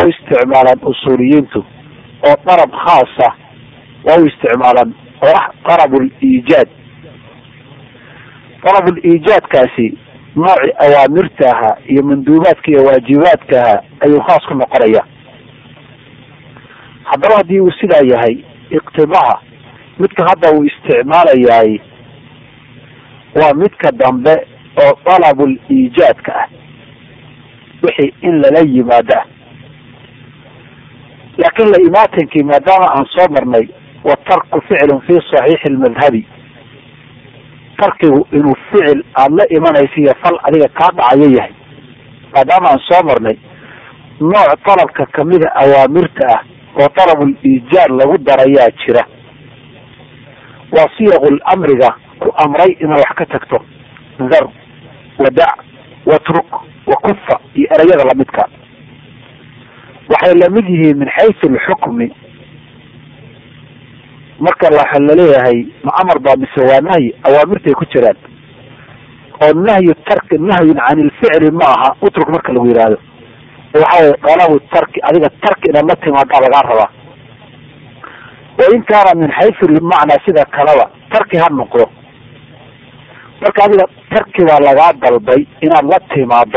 waa u isticmaalaan usuuliyiintu oo darab khaasa waa u isticmaalaan oo ah darabul iijaad darabul iijaadkaasi noocii awaamirta ahaa iyo manduubaadka iyo waajibaadka ahaa ayuu khaas ku noqonaya haddaba haddii uu sidaa yahay iqtidaha midka hadda uu isticmaalayaay waa midka dambe oo dalabul iijaadka ah wixii in lala yimaado ah laakiin la imaatankii maadaama aan soo marnay wa tarku ficlun fi saxiixi lmadhabi tarkigu inuu ficil aada la imanaysa iyo fal adiga kaa dhacayo yahay maadaama aan soo marnay nooc dalabka kamida awaamirta ah oo dalabul iijaad lagu darayaa jira waa siyaqul amriga ku amray inaad wax ka tagto dar wadac watruk wakufa iyo ereyada lamidka waxay lamid yihiin min xaysu alxukmi marka waxa laleeyahay ma amar baa mise waa nahyi awaamirtay ku jiraan oo nahyu tarki nahyun can ilficli ma aha utruk marka lagu yihahdo waxa weye dalabu tarki adiga tarki inaad la timaadaa lagaa rabaa wain kaana min xaysu lmacnaa sida kaleba tarki ha noqdo marka adiga tarki baa lagaa dalbay inaad la timaado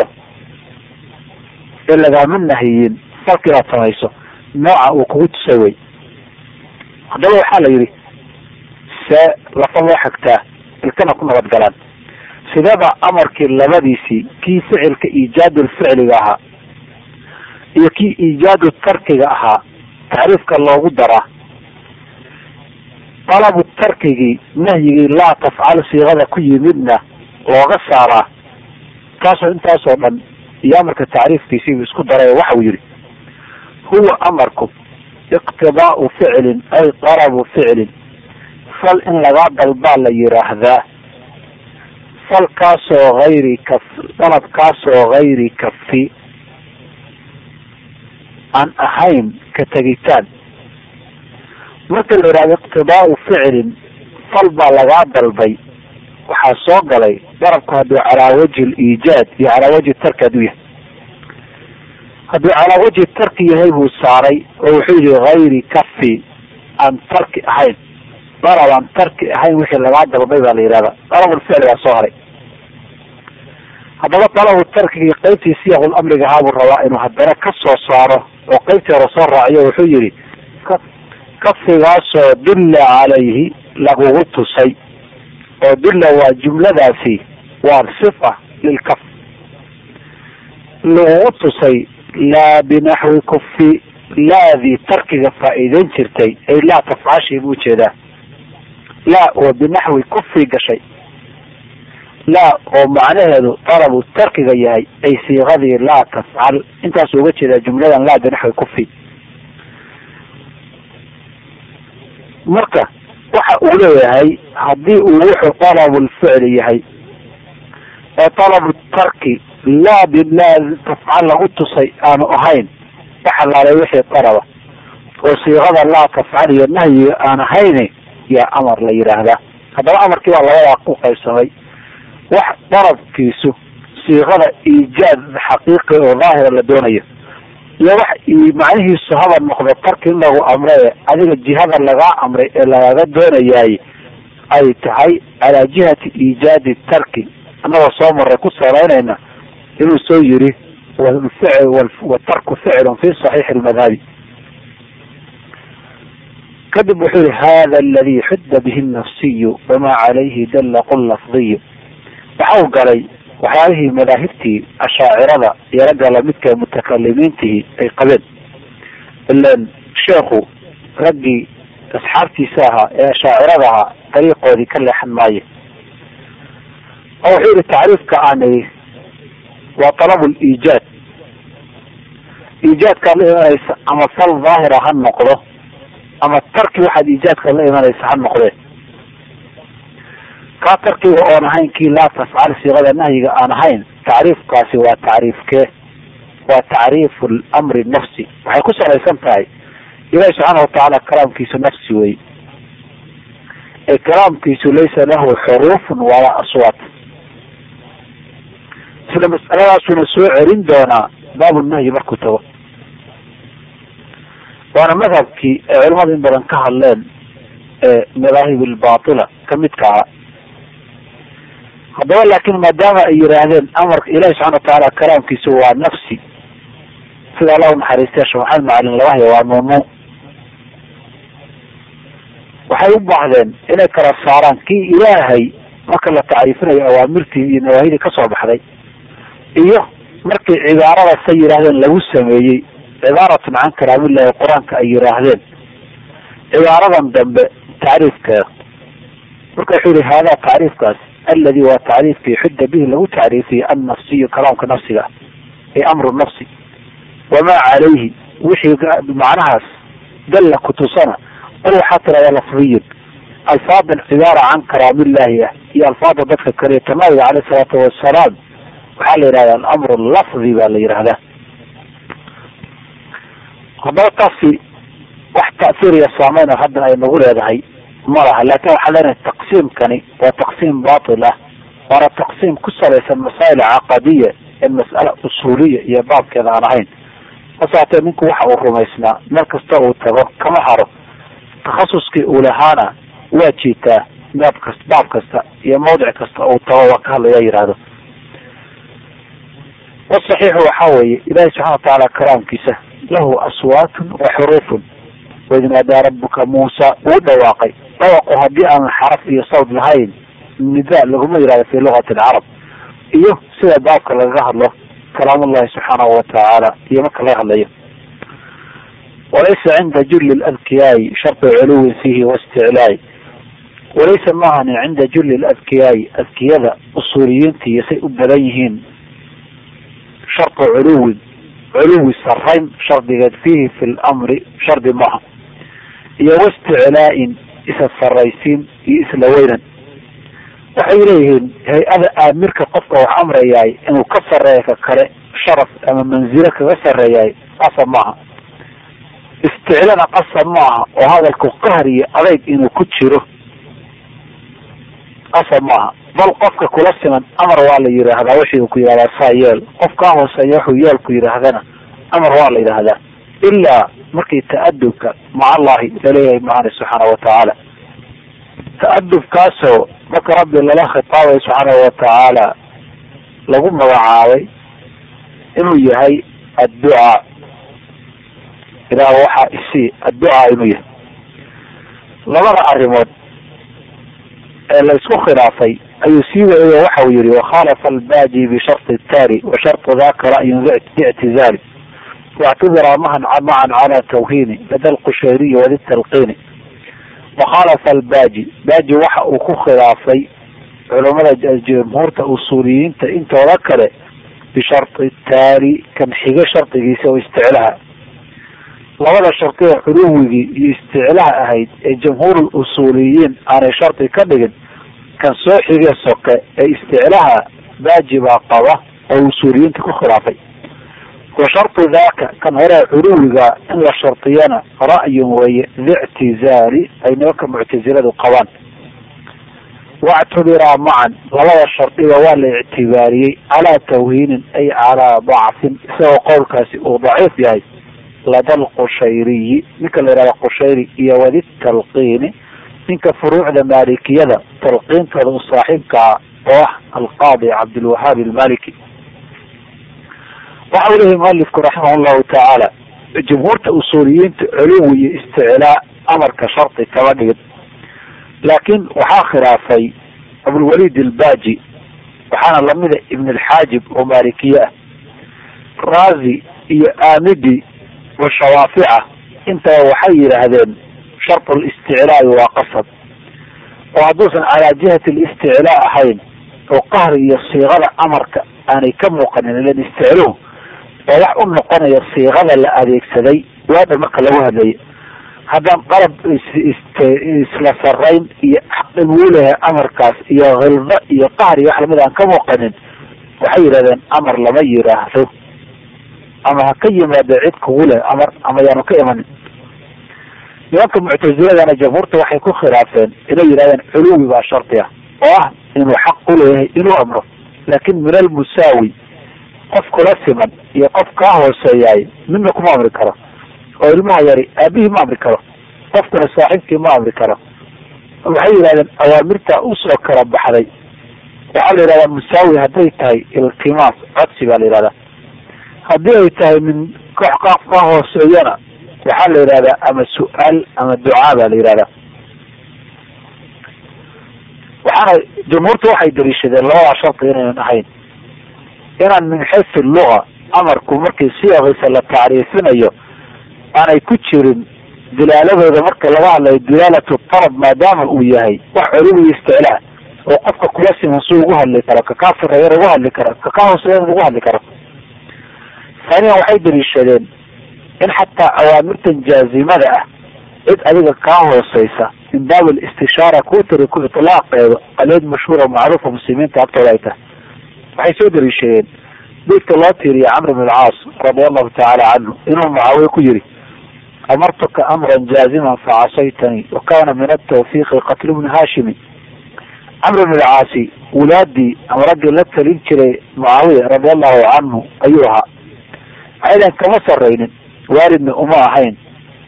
ee lagaama nahiyin falka inaad samayso nooca uu kugu tusay wey haddaba waxaa la yidhi see lafa loo xagtaa ilkana ku nabad galaan sidaba amarkii labadiisii kii ficilka iijaadul ficliga ahaa iyo kii iijaadu tarkiga ahaa tacriifka loogu daraa dalabu tarkigii nahyigii laa tafcal siiqada ku yimidna looga saaraa taasoo intaasoo dhan iyo amarka tacriifkiisiibuu isku daray oo waxa uu yihi huwa amarku iqtidaau ficlin ay dalabu ficlin fal in lagaa dalbaa la yiraahdaa falkaasoo hayri kaf dalabkaasoo hayri kafi aan ahayn ka tegitaan marka la yidhahdo iqtidaau ficlin fal baa lagaa dalbay waxaa soo galay dalabku hadduu calaa wajhi liijaad iyo calaa wajhi tarki hadduu yahay hadduu calaa wajhi tarki yahay buu saaray oo wuxuu yihi hayri kafi aan tarki ahayn dalab aan tarki ahayn wixii lagaa dalbay baa la yihahda dalabulficli baa soo haray haddaba dalabu tarkigii qeybtii siyaqul amriga ahaa buu rabaa inuu haddana ka soo saaro oo qeybtii hore soo raaciyo wuxuu yihi kafigaasoo dulla calayhi lagugu tusay oo dulla waa jumladaasi waa sifa lilkaf lagugu tusay laa binaxwi kufi laadii tarkiga faa'iideyn jirtay ay laa tafcashi buu ujeedaa laa oo binaxwi kufi gashay laa oo macnaheedu dalabu tarkiga yahay ay siiqadii laa tafcal intaasuu uga jeedaa jumladan laa binaxwi kufi marka waxa uu leeyahay haddii uu wuxuu dalabulficli yahay ee dalabu tarki laa bilaa tafcal lagu tusay aanu ahayn waxalaalay wixii dalaba oo siiqada laa tafcal iyo nahyiga aan ahayn yaa amar la yidhaahdaa haddaba amarkii baa labadaa ku qaybsamay wax dalabkiisu siiqada iijaad xaqiiqi oo daahira la doonayo iyo wax macnihiisu haba noqdo tarki in lagu amre adiga jihada lagaa amray ee lagaga doonayaay ay tahay calaa jihati iijaadi tarki annagoo soo maray ku salaynayna inuu soo yiri watarku ficlun fi saxiixi lmadhabi kadib wuxuu yihi hada aladi xudda bihi nafsiyu wamaa calayhi dalla qul lafdiyu waxau galay waxyaalihii madaahibtii ashaacirada iyo ragga lamidka mutakalimiintihi ay qabeen ilan sheekhu raggii asxaabtiisa ahaa ee ashaacirada ahaa dariiqoodii ka leexan maayo oo wuxuu yihi tacriifka aanay waa talabu liijaad iijaadkaad la imanaysa ama fal daahira ha noqdo ama tarki waxaad iijaadkaad la imanaysa ha noqdee kaa tarkiga oon ahayn kii laa tafcal siiqada nahyiga aan ahayn tacriifkaasi waa tacriifkee waa tacriifu lamri nafsi waxay ku salaysan tahay ilahi subxaana watacaala kalaamkiisu nafsi wey ee kalaamkiisu laysa lahu xuruufun walaa aswaat sida mas'aladaasuna soo celin doonaa baabu nahyi markuu tago waana madhabkii ay culimadu in badan ka hadleen ee madaahib albatila kamidka aha haddaba laakin maadaama ay yidhaahdeen amarka ilahi subxana watacaala kalaamkiisu waa nafsi sida allah unaxariistay sheekh maxamed macalin laga haya waa mamnuuc waxay u baahdeen inay kala saaraan kii ilaahay marka la tacriifinayo awaamirtii iyo nawaahidii kasoo baxday iyo markii cibaarada say yidhaahdeen lagu sameeyey cibaaratun can kalaamillahi qur-aanka ay yidhaahdeen cibaaradan dambe tacriifkeeda marka wuxuu yihi haadaa tacriifkaas aladi waa tacriifkii xudda bihi lagu tacriifiyey annafsiyu kalaamka nafsiga ee amru nafsi wamaa calayhi wixii macnahaas dalla kutusana qul waxaa tirahdaa lafdiyun alfaadan cibaara can kalaamillahi ah iyo alfaada dadka kale ta nabiga caleyh salaatu wasalaam waxaa la yidhahda alamru lafdi baa la yidhahdaa haddaba taasi wax ta'siir iyo saameyn oo hadda ay nagu leedahay ma laha laakin waxaan leenahay taqsiimkani waa taqsiim batil ah waana taqsiim ku salaysan masaa'il caqadiya ee mas'ala usuuliya iyo baabkeeda aan ahayn hasaatee ninku waxa uu rumaysnaa meel kasta uu tago kama haro takhasuskii uu lahaana waa jiitaa baab kasta baab kasta iyo mawdic kasta uu tago waa ka hadlaya yihahdo wasaxiixu waxaa weeye ilahi subxana watacaala kalaamkiisa lahu aswaatun wa xuruufun waid naadaa rabuka muusa uu dhawaaqay dhawaqu haddii aan xaraf iyo sawd lahayn nida laguma yihahdo fi lugati alcarab iyo sida baabka lagaga hadlo kalaamullahi subxaanahu watacaala iyo marka laga hadlayo walaysa cinda julli ladkiyaai shartu culuwin fiihi waisticlaai walaysa maahanin cinda julli ladkiyaai adkiyada usuuliyiinta iyo say u badan yihiin shartu culuwin culuwi sarayn shardigeed fiihi fi lamri shardi maaha iyo waisticlaa-in isa saraysiin iyo isla weynan waxay leeyihiin hay-ada aamirka qofka wax amrayaay inuu ka sareeya ka kale sharaf ama manzilo kaga sareeyaay qasab maaha isticlana qasab maaha oo hadalku qahr iyo adayg inuu ku jiro qasab maaha bal qofka kula siman amar waa la yidhaahdaa wixii uu ku yidhahdaa saa yeel qof kaa hooseeya wuxuu yeel ku yidhaahdana amar waa la yidhaahdaa ilaa markii ta'adubka maca allahi laleeyahay maana subxaana watacaala ta'adubkaasoo marka rabbi lala khitaabayo subxaanahu watacaala lagu magacaabay inuu yahay adducaa ilaah waxaa isii adducaa inuu yahay labada arrimood ee la isku khilaafay ayuu sii wareeyo waxa uu yihi wakhaalafa albaaji bisharti taari wa shartu daka ra'yun lictizaali واعتبر معا معا على توهين لدى القشيري وذي التلقين وخالف الباجي باجي waxa uu ku khilaafay culamada jumhuurta usuuliyiinta intooda kale bisharti taari kan xiga shardigiisa oo isticlaha labada shardi ee culuwigii iyo isticlaha ahayd ee jamhuur usuuliyiin aanay shardi ka dhigin kan soo xige soke ee isticlaha baaji baa qaba oo usuuliyiinta ku khilaafay wa shartu daka kan hore culuwiga in la shardiyana ra'yun weeye lictizaali ay nimanka muctaziladu qabaan wactubiraa macan labada shardiba waa la ictibaariyey calaa tawhiinin ay calaa dacfin isagoo qowlkaasi uu daciif yahay lada alqushayriyi ninka la yihahda qushayri iyo wadi talqiini ninka furuucda maalikiyada talqiintooda u saaxiibkaa oo ah alqaadi cabdilwahaabi almaliki waxa uu leeyahy mualifku raximah llahu tacaala jumhuurta usuuliyiinta culuwi iyo isticlaa amarka shardi kama dhigin laakin waxaa khilaafay abulwalid albaaji waxaana lamida ibn alxaajib oo maalikiye ah raazi iyo aamidi wa shawaafica intaba waxay yidhaahdeen shartu listiclaai waa qasab oo hadduusan calaa jihati listiclaa ahayn oo qahri iyo siiqada amarka aanay ka muuqanin ilan isticluhu oo wax u noqonaya siiqada la adeegsaday waadha marka lagu hadlayo haddaan qalab isla sarayn iyo xaqin wuu lehay amarkaas iyo hildo iyo qahr iyo wax lamid aan ka muuqanin waxay yidhahdeen amar lama yiraahdo ama ha ka yimaado cid kugu leh amar ama yaanu ka imanin nimanka muctaziladana jamhuurta waxay ku khilaafeen inay yidhahdeen culuwi baa shardi ah oo ah inuu xaq u leeyahay inuu amro laakin min almusaawi qof kula siman iyo qof kaa hooseeyaay midna kuma amri karo oo ilmaha yari aabihii ma amri karo qofkuna saaxiibkii ma amri karo waxay yidhahdeen awaamirta usoo kala baxday waxaa la yidhahdaa musaawi hadday tahay iltimaas codsi baa la yidhahdaa haddii ay tahay min koox qaaf ka hooseeyana waxaa la yidhahdaa ama su-aal ama ducaa baa la yidhahdaa waxaana jumhuurtu waxay daliishadeen labadaa sharti inaynan ahayn inaan min xaysu luga amarku markii siyaqisa la tacriifinayo aanay ku jirin dilaaladooda marka laga hadlayo dilaalatu talab maadaama uu yahay wax culuwi isticlaa oo qofka kula siman suu ugu hadli karo kakaa sareeyan ugu hadli karo kakaa hooseeyan ugu hadli karo haaniyan waxay daliishadeen in xataa awaamirtan jaazimada ah cid adiga kaa hooseysa min baab istishaara kuu tiri ku itlaaqeedo aleed mashhuura macruufa muslimiinta agtooda ay tahay waxay soo daliishadeen beydka loo tiiriya camr bn alcaas radia allahu tacaala canhu inuu mucaawiye ku yiri amartuka amran jaaziman facasaytanii wa kana min atawfiiqi qatlu bni haashimi camr bn alcaasi wulaadii ama raggii la talin jiray mucaawiya radia allahu canhu ayuu ahaa waxaydan kama saraynin waalidna uma ahayn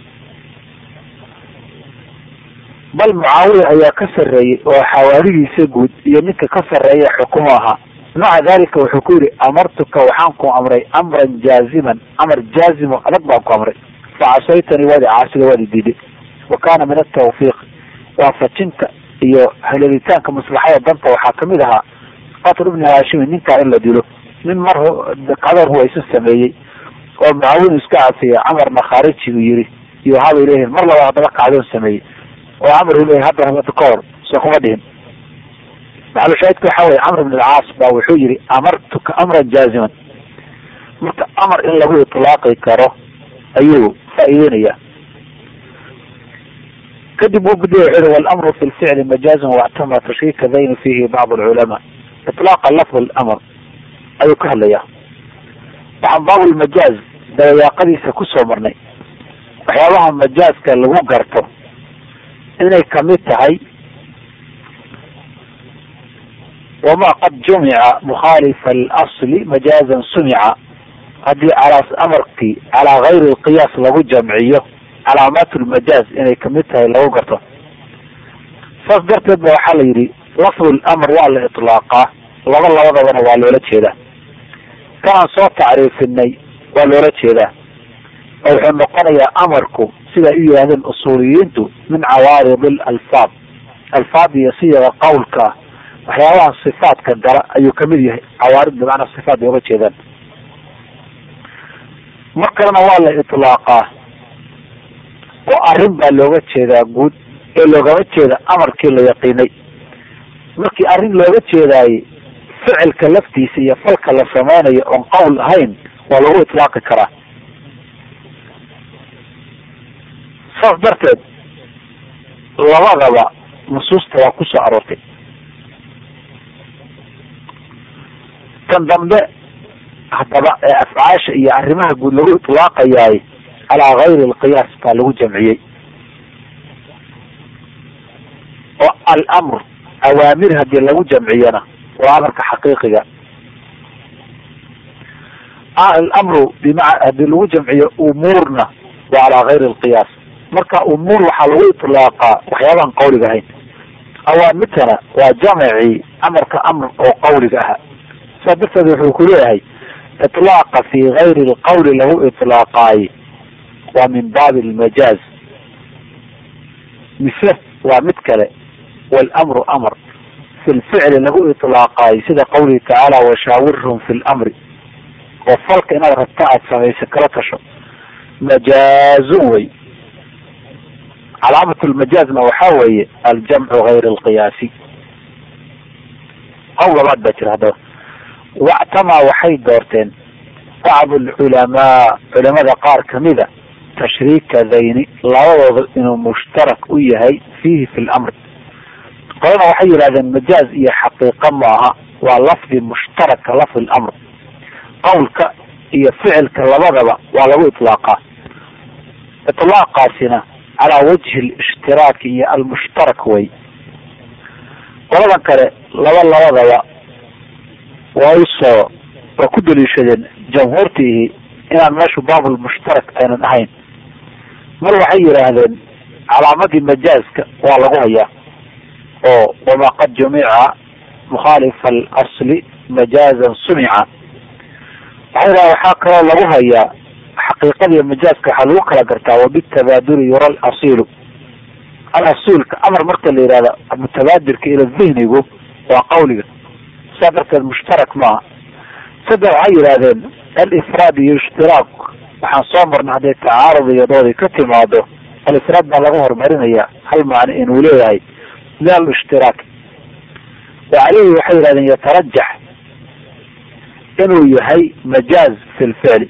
bal mucaawiya ayaa ka sarreeyey oo xawaaridiisa guud iyo ninka ka sarreeya xukumo ahaa maca dalika wuxuu ku yihi amartuka waxaan ku amray amran jaaziman amar jaazimo adag baan ku amray facasaytanii waadi caasida waadi diiday wa kana min atawfiiq waafajinta iyo haleelitaanka maslaxada danta waxaa kamid ahaa qatl ibni haashimi ninkaa in la dilo nin mar qadar huwaysa sameeyey oo mucaawin iska cafiya camarna khaariji buu yihi iyo habay leeyihin mar laba haddaba kacdoon sameeyey oo camar uu leeyahy hadda rabata ka hor soo kuma dhihin maxalushaahidka waxa weye camr bn alcaas baa wuxuu yihi amartuka amran jaaziman marka amar in lagu itlaaqi karo ayuu faa'iideynaya kadib uu gudiya wuxuu yihi walamru fi lficli majaazun wactama tashriika dayni fihi bacd alculamaa itlaaqa lafd lamr ayuu ka hadlaya waxaan baabulmajaaz dabayaaqadiisa kusoo marnay waxyaabaha majaazka lagu garto inay kamid tahay wama qad jumica mukhaalifa alasli majaazan sumica haddii calaa amarkii calaa gayri lqiyaas lagu jamciyo calaamaat lmajaaz inay kamid tahay lagu garto saas darteed ba waxaa la yidhi lafdu lamr waa la itlaaqaa laba labadabana waa loola jeedaa kanaan soo tacriifinay waa loola jeedaa oo wuxuu noqonayaa amarku siday u yidhahdeen usuuliyiintu min cawaarid alfaad alfaad iyo siyaga qawlka waxyaabaha sifaadka gala ayuu kamid yahay cawaarid bimacnaa sifaat bay uga jeedaan mar kalena waa la itlaaqaa oo arrin baa looga jeedaa guud ee loogama jeeda amarkii la yaqiinay markii arrin looga jeedaaye ficilka laftiisa iyo falka la sameynayo oon qowl ahayn waa lagu itlaaqi karaa saas darteed labadaba nusuusta waa kusoo aroortay tan dambe haddaba ee afcaasha iyo arrimaha guud lagu itlaaqayaay calaa gayri alqiyaas baa lagu jamciyey oo alamr awaamir haddii lagu jamciyana waa amarka xaqiiqiga alamru bima haddii lagu jamciyo umuurna waa calaa gayri alqiyaas marka umuur waxaa lagu itlaaqaa waxyaabahan qawliga ahayn awaamirtana waa jamacii amarka amr oo qawliga aha saa darteed wuxuu ku leeyahay itlaaqa fi gayri lqawli lagu itlaaqaaye waa min baabi almajaaz mise waa mid kale walamru amr fi lficli lagu itlaaqaayo sida qawlihi tacaala washaawirhum fi lamri oo falka inaad rabta aad samayso kala tasho majaazun wey calaamat lmajaazna waxaa weeye aljamcu gayr alqiyaasi qowl labaad baa jira haddaba wactamaa waxay doorteen bacdu alculamaa culamada qaar kamida tashriika dayni labadooda inuu mushtarak u yahay fiihi fi lamri qolana waxay yidhahdeen majaaz iyo xaqiiqa maaha waa lafdi mushtaraka lafdi lamr qawlka iyo ficilka labadaba waa lagu itlaaqaa itlaaqaasina calaa wajhi lishtiraaki iyo almushtarak way qoladan kale laba labadaba waa usoo waa ku daliishadeen jamhuurtiihi inaan meeshu baabulmushtarak aynan ahayn mar waxay yidhaahdeen calaamadii majaaska waa lagu hayaa oo wamaa qad jumica mukhaalifa alasli majaazan sumica waxay yidhahdeen waxaa kaloo lagu hayaa xaqiiqadiiyo majaaska waxaa lagu kala gartaa wabitabaaduri yura alasiilu alasiilka amar marka la yihahdo mutabaadirka ila dihnigu waa qawliga saa darteed mushtarak maaha saddex waxay yidhahdeen alifraad iyo ishtiraak waxaan soo marnay hadday tacaarud iyo doodi ka timaado alifraad baa laga horumarinaya hal macno inuu leeyahay la alshtiraak wacaleyhi waxay yihahdeen yatarajax inuu yahay majaaz fi lficli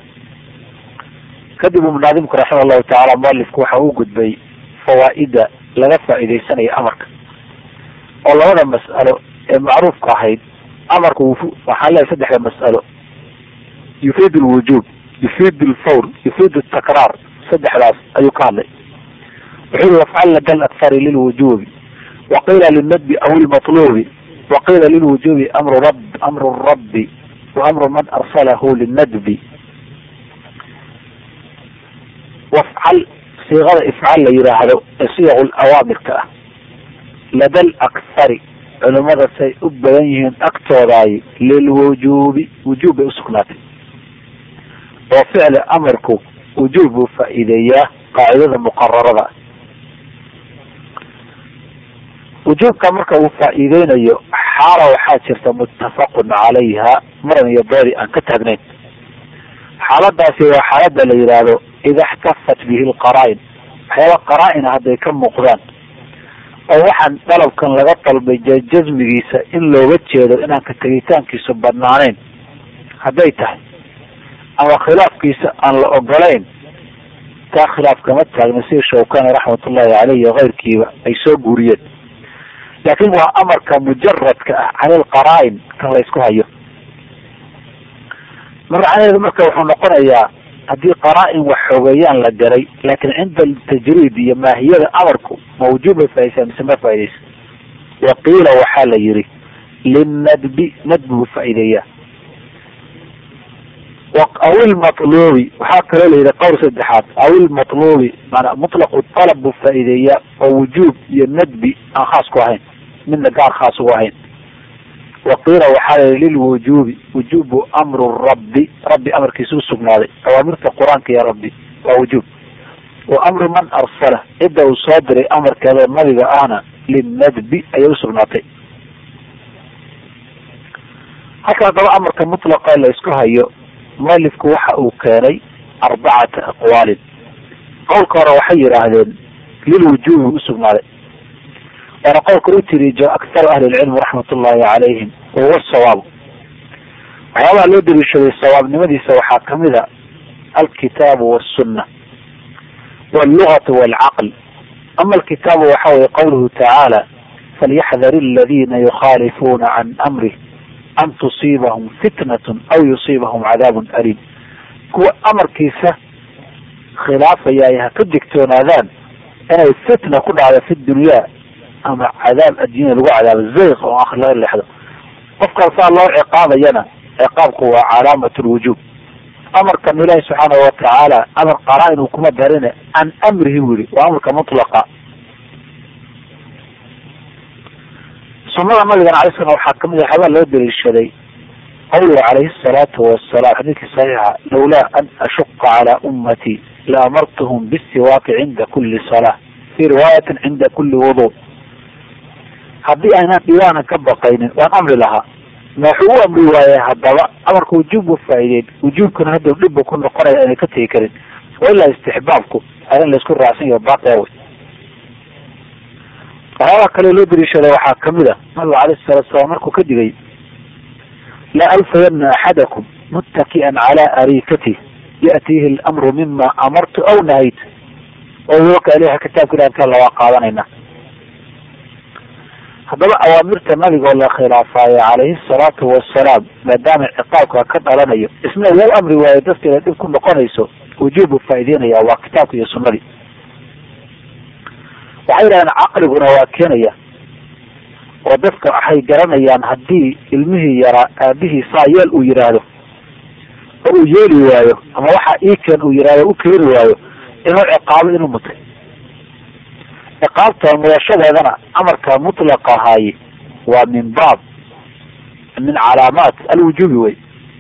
kadib uu munaadimku raxima allahu tacala mualifku waxa uu gudbay fawaa-ida laga faa'iidaysanayo amarka oo labada mas'alo ee macruufka ahayd amarka waxaan leeyahay saddexda mas'alo yufiid lwujuub yufiid lfawr yufiid takraar saddexdaas ayuu ka hadlay wuxuu yihi wafcalna kal akhari lilwujuubi waqiila lilnadbi aw ilmatluubi waqiila lilwujuubi amru rab amru rabbi wa amru man arsalahu linadbi wafcal siiqada ifcal la yidhaahdo ee siyaqu awaamirka ah lada lakhari culimada say u badan yihiin agtoodaay lilwujuubi wujuub bay usugnaatay oo ficli amarku wujuub buu faa'iideeyaa qaacidada muqararada wujuubka marka uu faa'iideynayo xaala waxaa jirta muttafaqun calayha maran iyo doodi aan ka taagnayn xaaladaasi waa xaalada la yidhaahdo ida xtafat bihi lqaraa-in waxyaaba qaraa-ina hadday ka muuqdaan oo waxaan dalabkan laga dalbay jasmigiisa in looga jeedo inaan ka tegitaankiisu banaanayn hadday tahay ama khilaafkiisa aan la ogolayn taa khilaaf kama taagna sida shawkani raxmatullahi caleyh iyo keyrkiiba ay soo guuriyeen laakiin waa amarka mujaradka ah cani lqaraa-in kan la ysku hayo marcaneedu marka wuxuu noqonayaa haddii qaraa-in wax xoogeeyaan la garay laakiin cinda tajriid iyo maahiyada amarku ma wujuub bay faa'idaysaa mise ma faa'idaysa waqiila waxaa la yihi linnadbi nadbi buu faa'iideeyaa aw ilmatluubi waxaa kaloo la yidhi qowl saddexaad aw ilmatluubi maanaa mutlaqu talab buu faa'iideeyaa oo wujuub iyo nadbi aan khaas ku ahayn midna gaar khaas ugu ahayn waqiila waxaa layihi lilwujuubi wujuubu amru rabbi rabbi amarkiisa usugnaaday awaamirta qur-aanka iyo rabbi waa wujuub wa amru man arsala cidda uu soo diray amarkeeda nabiga ahna linnadbi ayay usugnaatay halka haddaba amarka mutlaqa la isku hayo mualifku waxa uu keenay arbacata aqwaalin qowlka hore waxay yidhaahdeen lilwujuubi usugnaaday waana qowlka u tiriijo akharu ahli lcilmi raxmat ullahi calayhim wahuwa sawaabu waxyaabaha loo daliishaday sawaabnimadiisa waxaa kamid a alkitaabu wasunna wallugatu walcaql ama alkitaabu waxa weye qawluhu tacaala falyaxdar aladina yukhaalifuuna can amrih an tusiibahum fitnatun aw yusiibahum cadaabun aliim kuwa amarkiisa khilaafaya ha ka digtoonaadaan inay fitna ku dhacdo fi dunyaa ama cadaab adduunya lagu cadaabo zayq oo akh laga leexdo qofkaas saa loo ciqaabayana ciqaabku waa calaamat lwujuub amarkan ilaahi subxaanahu watacaala amar qaraa-in uu kuma darine can amrihi buu yihi waa amarka mutlaqa sunada nabigana alay slam waxaa kamid a waxyaabaa loo daliishaday qawluhu calayhi asalaatu wasalaam xadiidkii saxiixa lawlaa an ashuqa calaa ummatii la amartuhum bisiwaaki cinda kuli salaa fi riwaayatin cinda kuli wudu haddii aynaan dhibaanan ka baqaynin waan amri lahaa ma wuxuu u amri waayey haddaba amarka wujuub buu faa'iideyn wujuubkana hadda dhib buu ku noqonaya inay ka tegi karin wa ilaa istixbaabku arin laysku raacsan yaho baaqi awey waxyaabaa kale loo daliishaday waxaa kamid a nabiga alayhi salatu salaam markuu ka digay laa alfayana axadakum muttaki'an calaa arikatih ya'tiihi alamru mima amartu aw nahayt oo waka ilaha kitaabka ilah inta lawaa qaadanayna haddaba awaamirta nabiga oo la khilaafaayo calayhi salaatu wasalaam maadaama ciqaabka ka dhalanayo isna wuu amri waayo dadka inay dhib ku noqonayso wujuub buu faa'ideynaya waa kitaabka iyo sunnadii waxay yidhahdeen caqliguna waa keenaya oo dadka waxay garanayaan haddii ilmihii yaraa aabihii saa yeel uu yidhaahdo oo uu yeeli waayo ama waxa iikeen uu yidhahdo u keeni waayo inuu ciqaabo inuu mutay ciqaabta mudashadeedana amarka mutlaqa ahaaye waa min baab min calaamaat alwujuubi wey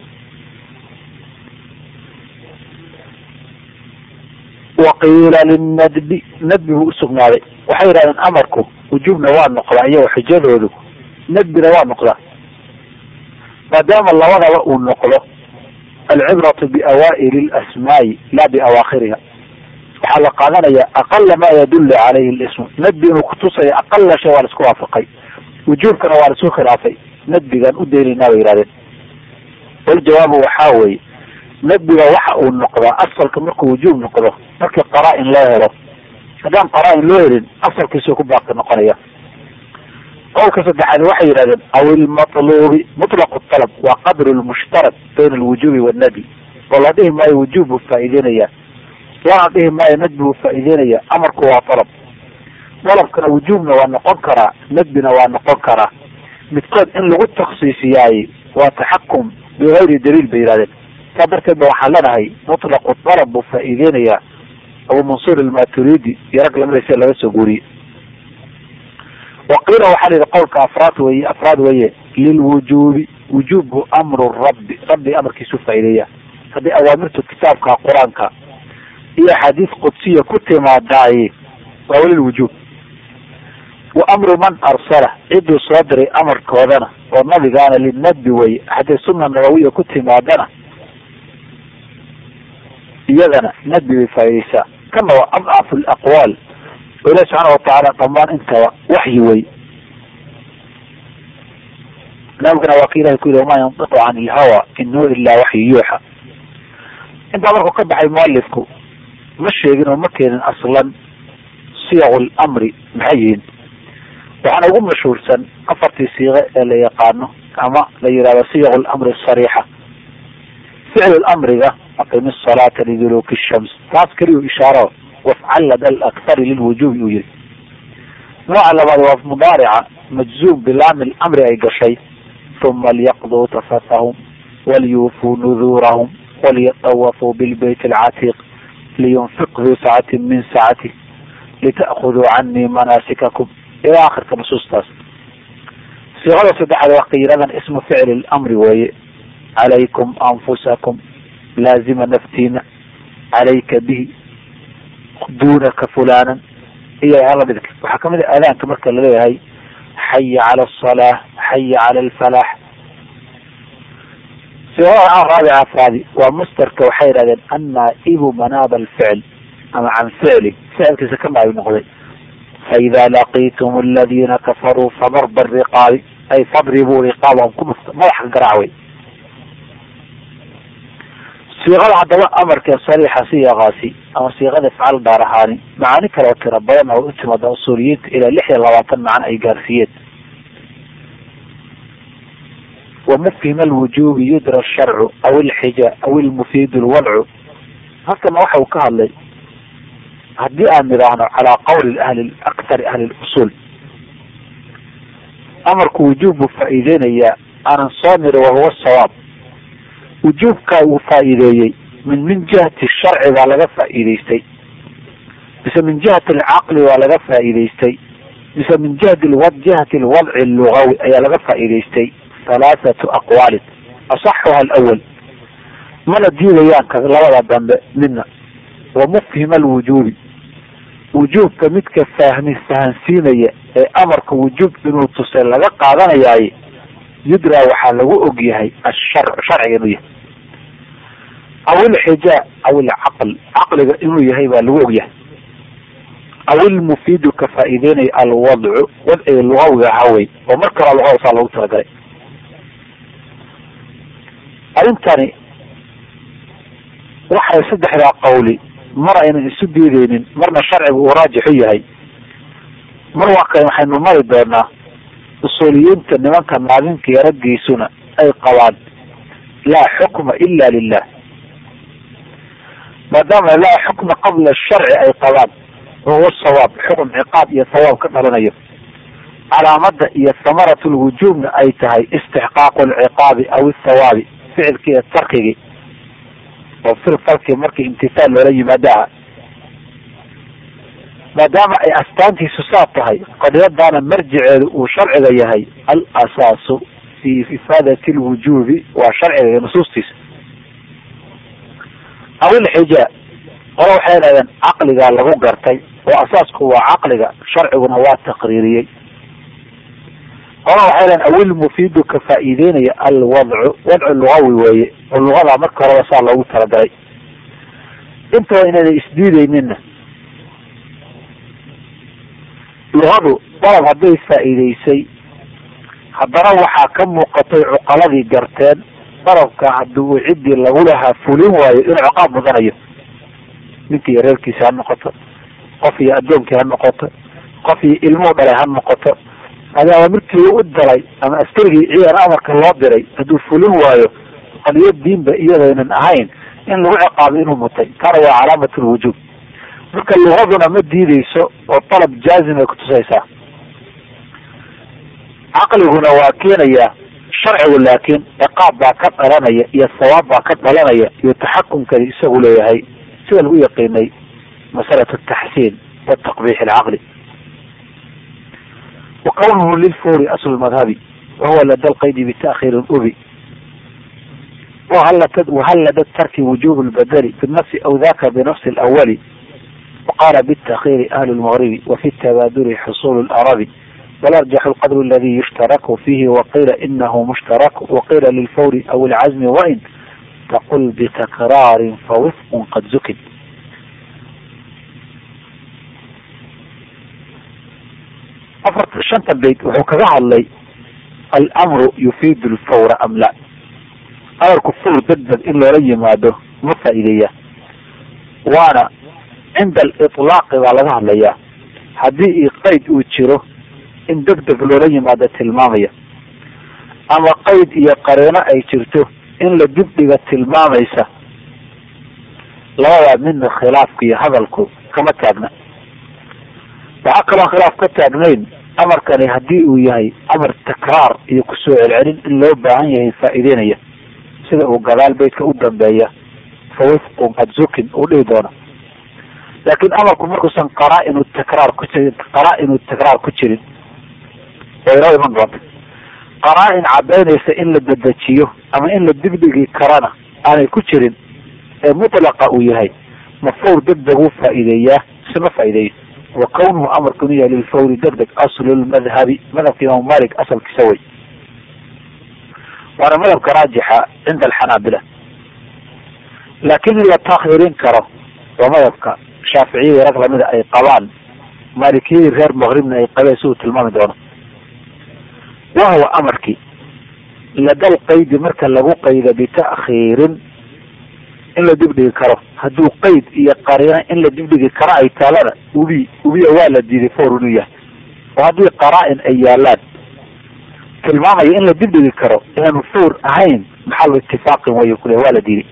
waqiila linadbi nadbi buu usugnaaday waxay yidhahdeen amarku wujuubna waa noqdaa iyago xujadoodu nadbina waa noqdaa maadaama labadaba uu noqdo alcibratu biawaa'ili lasmaa'i laa biawaakhiriha waxaa la qaadanaya aqala ma yadullu calayhi lismu nadbi inuu kutusaya aqala shay waa la isku waafaqay wujuubkana waa la isku khilaafay nadbigaan u daynaynaa bay yihahdeen waljawaabu waxaa weeye nadbiga waxa uu noqdaa asalka markuu wujuub noqdo markii qaraa-in loo helo haddaan qaraa-in loo helin asalkiisuu ku baaqi noqonaya qowlka saddexaad waxay yidhahdeen aw ilmatluubi mutlaqu talab waa qadru lmushtarak bayna alwujuubi wannadbi oo la dhihi maayo wujuub buu faa'iideynaya lana dhihi maayo nadbi buu faa'iideynaya amarku waa talab dalabkana wujuubna waa noqon karaa nadbina waa noqon karaa midkood in lagu taksiisiyaay waa taxakum bigayri daliil bay yihahdeen saa darteed ba waxaan leenahay mutlaqu dalab buu faa'iideynayaa abu mansuur almaturidi iyo rag lamidaysa laga soo guuriyey waqiila waxaa la yidhi qowlka afraad weye afraad weye lilwujuubi wujuubhu amru rabbi rabbi amarkiisu faa'iideeya haddii awaamirtu kitaabka qur-aanka iyo axaadiis qudsiya ku timaadaaye waa weli lwujuub wa amru man arsala ciduu soo diray amarkoodana oo nabigaana linadbi weye haddii sunna nabawiya ku timaadana iyadana nadbi bay faa'iideysaa kana waa adcafu laqwaal oo ilahi subxaana watacaala dhamaan intaba waxyi wey nabigana waa ka ilahay ku yihi wamaa yantiqu can ilhawa in huwa ilaa waxyu yuuxa intaa markuu ka baxay mualifku ma sheegin oo ma keenin aslan siyaqu lamri maxay yihiin waxaana ugu mashhuursan afartii siiqe ee la yaqaano ama la yihahdo siyaqu lamri sariixa ficlu lamriga aqimi salaata liduluuki shams taas keliyu ishaaro wafcalad alakhari lilwujuubi uu yihi nooca labaad waa mudaarica majzuum bilaami lamri ay gashay uma liyaqduu tafatahum waliyuufuu nuduurahum waliyatawafuu bilbayt alcatiiq liyunfiq duu sacatin min sacatih lita'khuduu canii manaasikakum ilaa akhirka nusuustaas siiqada saddexaad waa qiiradan ismu ficli lamri weeye calaykum anfusakum laazima naftiina calayka bihi dunaka fulanan iyo lamidka waxaa kamid a aadaanka marka laleeyahay xaya cala asalaa xaya cala alfalaax siiqada raabica afraadi waa musterka waxay yihahdeen annaa-ibu manaaba alficl ama can ficli ficilkiisa ka naabi noqday faida laqiitum aladina kafaruu fadarba riqaabi ay fadribuu riqaabahum ku dhufta madaxa garaac wey siiqada haddaba amarkee sariixa siyaqaasi ama siiqada ifcaal gaar ahaani macaani kale oo tira badan oo u timaada usuuliyiinta ilaa lix iyo labaatan macno ay gaarsiiyeen wamufhim alwujubi yudra sharcu aw ilxija aw ilmufiid lwadcu halkana waxa uu ka hadlay haddii aan nidhaahno calaa qawli ahli akthari ahli lusuul amarku wujuub buu faa'iideynayaa aanan soo niri wahuwa sawaab wujuubkaa uu faa'iideeyey min min jihati sharci baa laga faa'iideystay mise min jihati alcaqli waa laga faa'iideystay mise min jihati jihati alwadci lugawi ayaa laga faa'iideystay halaathatu aqwaalin asaxuha alawal mana diidayaan ka labada dambe midna wa mufhima alwujuubi wujuubka midka fahmi fahansiinaya ee amarka wujuub inuu tusay laga qaadanayaaye yudraa waxaa lagu og yahay ashar sharciga inuu yahay aw ilxijaa aw ilcaql caqliga inuu yahay baa lagu og yahay aw ilmufiidu ka faa'iideynaya alwadcu wadciga lugawiga ahaa wey oo mar kala lugawa saa loogu talagalay arrintani waxay saddexdaa qawli mar aynan isu diideynin marna sharcigu uu raajixu yahay mar waa kale waxaynu mari doonaa usuuliyiinta nimanka naadinka iyo raggiisuna ay qabaan laa xukma ila lilah maadaama laa xukma qabla sharci ay qabaan wahuwa sawaab xukm ciqaab iyo sawaab ka dhalanayo calaamada iyo samaratu lwujuubna ay tahay istixqaaqu alciqaabi aw athawaabi ficilki iyo tarkigii oo fil falki markii imtihaal loola yimaado aha maadaama ay astaantiisu saa tahay qadiyadaana marjiceedu uu sharciga yahay al asaasu fi ifaadati lwujuubi waa sharciga iyo nusuustiisa aw ilxijaa qolo waxay dhahdeen caqligaa lagu gartay oo asaasku waa caqliga sharciguna waa taqriiriyey qolo waxay dhahdeen awilmufiidu ka faa'iideynaya alwadcu wadcu lugawi weeye oo lugadaa marka horeba saa loogu talagalay intaba inayna isdiideynina lugadu dalab hadday faa'iideysay haddana waxaa ka muuqatay cuqaladii garteen dalabka haddii uu ciddii lagu lahaa fulin waayo inuu ciqaab mudanayo ninkii iyo reerkiisi ha noqoto qof iyo addoonkii ha noqoto qof iyo ilmuhu dhalay ha noqoto adi awamirkii u dalay ama askarigii ciidan amarka loo diray hadduu fulin waayo qadiyo diinba iyadaynan ahayn in lagu ciqaabo inuu mutay kana waa calaamat lwujuub marka lugaduna ma diideyso oo dalab jaazim ay kutusaysaa caqliguna waa keenayaa sharcigu laakiin ciqaab baa ka dhalanaya iyo sawaab baa ka dhalanaya iyo taxakumkani isagu leeyahay sida lagu yaqiinay masalat ataxsiin wataqbiix alcaqli wa kawnuhu lilfuri aslu madhabi wahuwa lada lqaydi bita'khiirin ubi wahal lada tarki wujub lbadali binafsi aw daka binafsi alawali waqala bitakhiiri ahlu lmagribi wafi tabaaduli xusulu larabi والأرجح القدر الذي يشترك فيه وقيل إنه مشترك وقيل للفور أو العزم وإن تقل بتكرار فوفق قد زكد أفرت شنت البيت وحكذا لي الأمر يفيد الفور أم لا أمر كفور ددد إلا لي ماده مفا إليه وانا عند الإطلاق على لي haddii qayd uu jiro in deg deg loola yimaado tilmaamaya ama qayd iyo qareeno ay jirto in la dibdhiga tilmaamaysa labadaa midna khilaafku iyo hadalku kama taagna waxaa kaloo khilaaf ka taagnayn amarkani haddii uu yahay amar takraar iyo kusoo celcelin in loo baahan yahay faa'iideynaya sida uu gadaal beydka u dambeeya fa wifqun qad zukin uu dhihi doono laakiin amarku markuusan qaraa-inu takraar ku jirin qaraa-inu takraar ku jirin way inoo iman doonta qaraa-in cadaynaysa in la dedejiyo ama in la dibdhigi karana aanay ku jirin ee mutlaqa uu yahay mafawr deg deg uu faa'iideeyaa ise ma faa'iideeyo wa kawnuhu amarku inu yahay lilfawri deg deg aslu lmadhabi madhabka imaam malik asalkiisa wey waana madhabka raajixa cinda alxanaabila laakin in la taakhirin karo waa madhabka shaaficiyadii rag lamida ay qabaan maalikiyadii reer maqribna ay qabeen si uu tilmaami doono wahuwa amarkii ladal qaydi marka lagu qayda bita'khiirin in la dibdhigi karo hadduu qayd iyo qariina in la dibdhigi karo ay taalana ubi ubiya waa la diiday for inuu yahay oo haddii qaraa-in ay yaalaan tilmaamaya in la dibdhigi karo inaanu for ahayn maxalu itifaaqin way kule waa la diiday